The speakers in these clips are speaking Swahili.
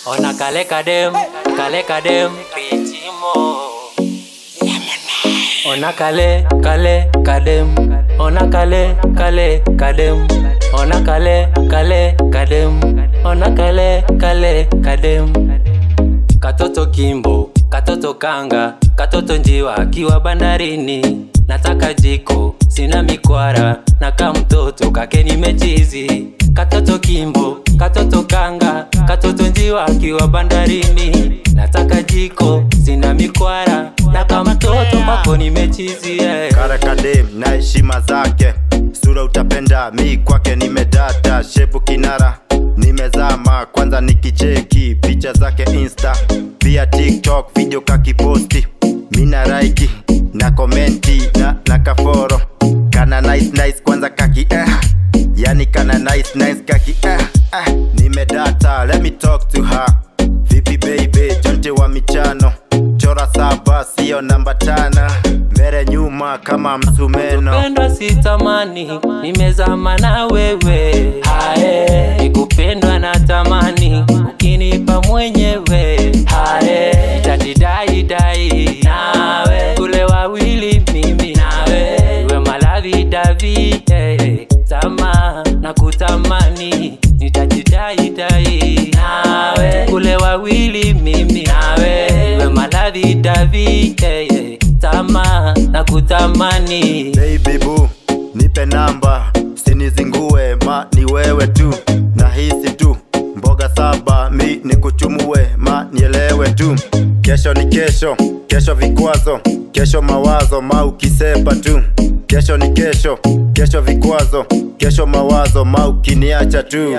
Ona kale kadem, kale kadem, pichimo. Ona kale, kale kadem, ona kale, kale kadem, ona kale, kale kadem, ona kale, kale kadem. Katoto kimbo, katoto kanga, katoto njiwa akiwa bandarini. Nataka jiko, sina mikwara, na ka mtoto kake nimechizi. Katoto kimbo, katoto kanga, katoto njiwa akiwa bandarini. Nataka jiko, sina mikwara, na ka mtoto kwako nimechizi. Yeah. Karakadem na heshima zake, sura utapenda, mi kwake nimedata, shepu kinara nimezama, kwanza nikicheki picha zake insta, pia tiktok video kakiposti, mina raiki na komenti na, na kaforo kana nice nice, kwanza kaki eh, yani kana nice nice kaki eh, eh. Nimedata, let me talk to her Vipi baby, jonte wa michano Chora saba, sio namba tana Mbele nyuma kama msumeno Kupendwa sitamani, nimezama na wewe. Hae, nikupendwa na tamani, ukinipa mwenyewe. Hae, nitajidai dai nawe, kule wawili mimi nawe, iwe malavi davi hey, tama na kutamani, nitajidai dai nawe, kule wawili mimi nawe, iwe malavi davi hey, tama na kutamani. Baby boo, nipe namba Sinizingue, ma ni wewe tu Nahisi tu, mboga saba Mi nikuchumue, ma nielewe tu Kesho ni kesho, kesho vikwazo Kesho mawazo, ma ukisepa tu Kesho ni kesho, kesho vikwazo Kesho mawazo, ma ukiniacha tu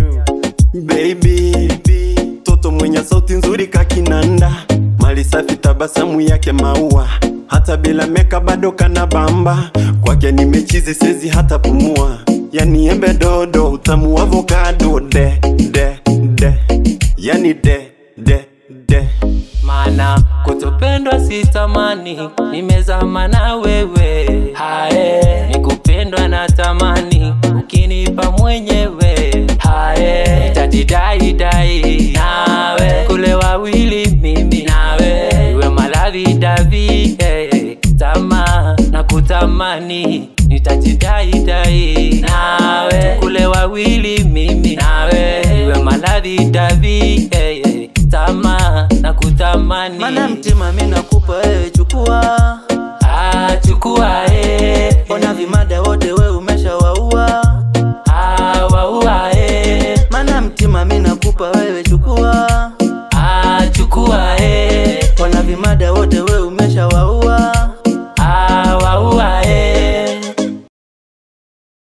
Baby, toto mwenye sauti nzuri kakinanda, mali safi, tabasamu yake maua, hata bila meka bado kana bamba. Kwake nimechizi, sezi hata pumua, yani embe dodo, utamu wa avocado, de de de, yani de de de. Mana kutopendwa sitamani, nimezama na wewe. Hae, nikupendwa na tamani, ukinipa mwenyewe. Hae, nitajidai dai nawe, kule wawili mimi nawe, iwe malavi davi hey, tama na kutamani, nitajidai dai nawe, kule wawili mimi nawe, iwe malavi davi hey, tama na kutamani. Mana mtima mi nakupa wewe chukua Ah, chukua eh. Ona vimada wote we umeshawaua Ah, waua eh. Mana mtima mi nakupa wewe chukua